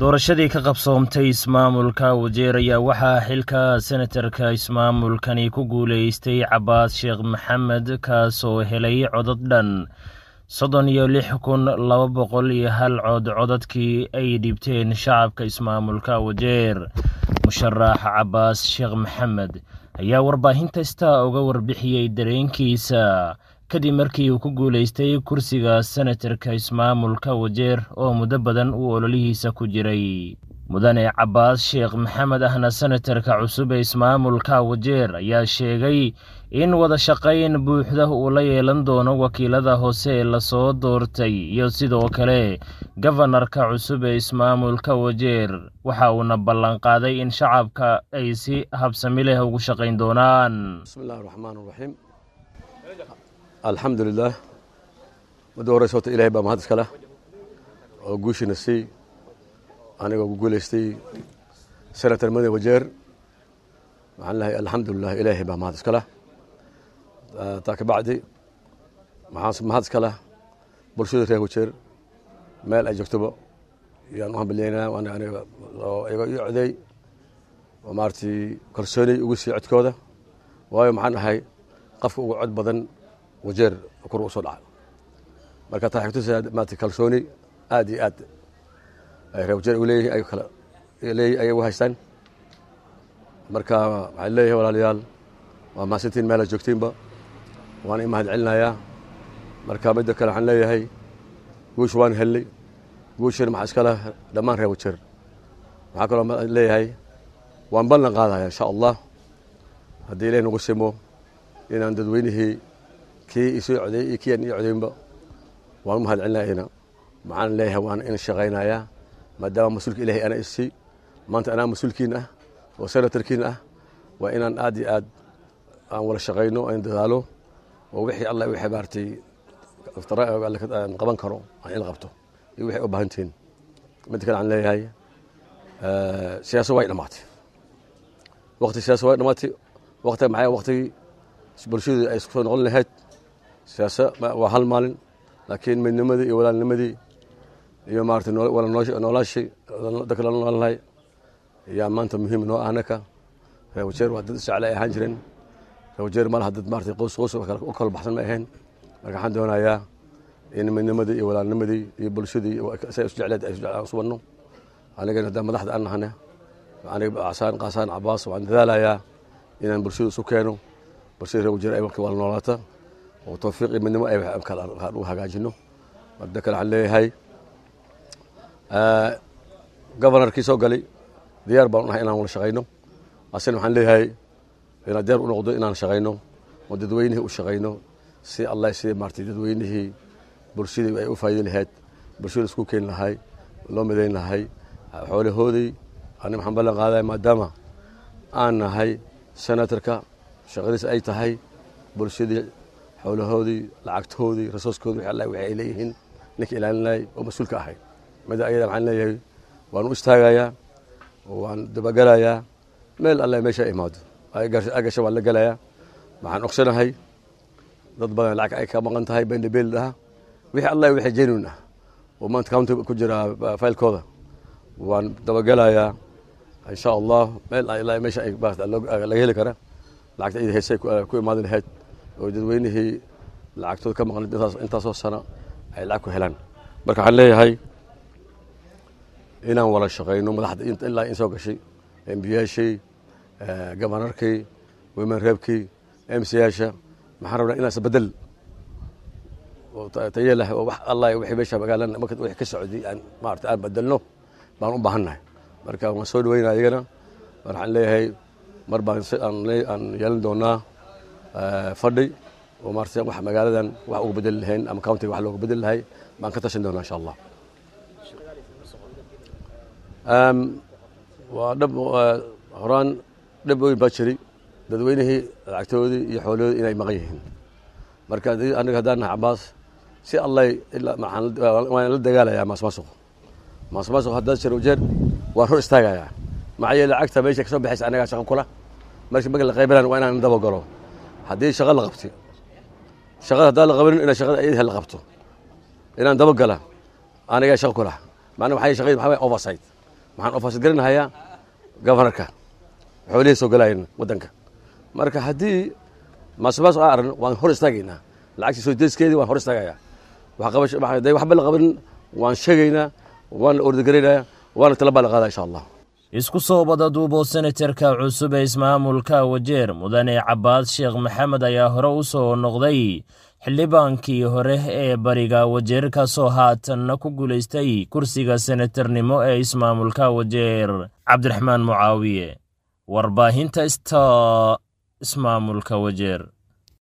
doorashadii ka qabsoomtay ismaamulka wajeer ayaa waxaa xilka senatarka ismaamulkani ku guuleystay cabaas sheekh maxamed kaasoo helay codod dhan soddon iyo lix kun laba boqol iyo hal cod codadkii ay dhibteen shacabka ismaamulka wajeer musharax cabaas sheekh maxamed ayaa warbaahinta star uga warbixiyey dareenkiisa kadib markii uu ku guuleystay kursiga senatarka ismaamulka wajeer oo muddo badan uu ololihiisa ku jiray mudane cabaas sheekh maxamed ahna senatarka cusub ee ismaamulka wajeer ayaa sheegay in wada shaqayn buuxda uu la yeelan doono wakiilada hoose ee lasoo doortay iyo sidoo kale gafanarka cusub ee ismaamulka wajeer waxa uuna ballanqaaday in shacabka ay si habsami leh ugu shaqayn doonaan bismillahi raxmaan raxiim alxamdu lilaah muddo horeysa horta ilahay baa mahad iska leh oo guushina siy anigoo ku guuleystay senator made wajeer waxaan lehay alxamdulilah ilaahay baa mahad iska leh taa ka bacdi maxaan mahad iska leh bulshada reer wajeer meel ay joogtoba yaan u hambalyeynaa aniga oo iga ii coday oo maaragtay kalsoonay ugu sii codkooda waayo maxaan ahay qofka ugu cod badan wajeer kor u soo dhaca marka taa xigtusa maarata kalsooni aad iyo aad ay reer wajeer u leeyihin ay kala leeyihin ayay u haystaan marka waxaan leeyahay walaalayaal waa mahadsantiin meela joogtiinba waan i mahad celinayaa marka midda kale waxaan leeyahay guusha waan hellay guushana maxaa iska leh dhammaan reer wajeer waxaa kaloo leeyahay waan ballan qaadaya insha allah haddii ilahi nagu simo inaan dadweynihii kii isoo codeeyey iyo kii aan ii codeynba waan u mahad celinayana maxaan leeyahay waan in shaqaynayaa maadaama mas-uulka ilahay ana issii maanta anaa mas-uulkiin ah oo senatarkiin ah waa inaan aad iyo aad aan wala shaqayno aan dadaalo oo wixii alla wixii maaragtay aan qaban karo aan in qabto iyo wixii u baahantihiin midda kale aan leeyahay siyaasa way dhammaatay waqti siyaasa way dhammaatay waqti maxay waqtigii bulshadu ay isku soo noqon lahayd siyaasa waa hal maalin laakiin midnimadii iyo walaalnimadii iyo maarata wala noolaashii dadka la noolnahay ayaa maanta muhiim noo ah anaka reer wajeer waa dad isjecla ay ahaan jireen reer wajeer malaha dad maarata qoys qoys u kala baxsan ma ahayn marka waxaan doonayaa in midnimadii iyo walaalnimadii iyo bulshadii say isu jecleed ay isu banno anigana haddaan madaxda aan nahane aniga casaan qaasaan cabaas waan dadaalayaa inaan bulshada isu keeno bulshada reer wajeer ay marka wala noolaata oo tawfiiq iyo midnimo ay u hagaajino marda kale waxaan leeyahay gobanarkii soo galay diyaar baan unahay inaan wala shaqayno asina waxaan leeyahay inaan diyaar u noqdo inaan shaqayno oo dadweynihii u shaqayno si allah si maartay dadweynihii bulshadii ay u faayidi lahayd bulshada isku keeni lahay loo midayn lahay xoolahoodii ani waxaan ballan qaadaya maadaama aan nahay senatarka shaqadiis ay tahay bulshadii xoolahoodii lacagtoodii rasooskoodii wixii allah wixii ay leeyihiin ninka ilaalinayay oo mas-uulka ahay mida ayada waxaan leeyahay waan u istaagayaa waan dabagelayaa meel alle meesha imaado agasha waan la gelayaa waxaan ogsanahay dad badan lacag ay ka maqan tahay bendabeel dhaha wixii allah wixii genuine ah oo maanta county ku jira faylkooda waan dabagelayaa insha allah meel ilaa meesha ay laga heli kara lacagta iyada heesay ku imaadi lahayd oo dadweynihii lacagtooda ka maqan intaasoo sano ay lacag ku helaan marka waxaan leeyahay inaan wala shaqayno madaxda ilaa in soo gashay embiyaashii gabanarkii wimen reebkii emsiyaasha maxaan rabnaa inaan isbedel taye leh oo wax allah wixii meesha magaalada marka wixii ka socday aan maarata aan bedelno baan u baahannahay marka waan soo dhaweynaa iyagana mar waxaan leeyahay mar baan aan yeelan doonaa fadhi oo maarata wax magaaladan wax ugu bedeli lahayn ama countiga wax looga bedeli lahay baan ka tashan doonaa insha allah waa dhab horaan dhab weyn baa jiray dadweynihii lacagtoodii iyo xoolahoodii inay maqan yihiin marka aniga haddaan nahay cabaas si allay waan la dagaalayaa maasmaasuq maasmaasuq haddaan jiro jeer waan hor istaagayaa maxaa yeele lacagta meesha kasoo baxaysa anagaa shaqo kula marka marka la qaybanaan waa inaan daba galo haddii shaqa la qabti shaqada haddaan la qabanin inaa shaqada iyadha la qabto inaan daba gala anigaa shaqo kula macnaa waxay shaqadii maxaa waye oversight waxaan ofaasidgarinahayaa governorka xoolihii soo galaayeen waddanka marka haddii maasumaas aan aragno waan hor istaagaynaa lacagtii soo deyskeedii waan hor istaagayaa day waxba la qaban waan sheegaynaa waan la ordagaraynaya waana talabaa la qaadaa insha allah isku soo badaduubo senatarka cusub ee ismaamulka wajeer mudane cabaad sheekh maxamed ayaa hore u soo noqday xildhibaankii hore ee bariga wajeer kaasoo haatanna ku guulaystay kursiga senatarnimo ee ismaamulka wajeer cabdiraxmaan mucaawiye warbaahinta sta ismaamulka wajeer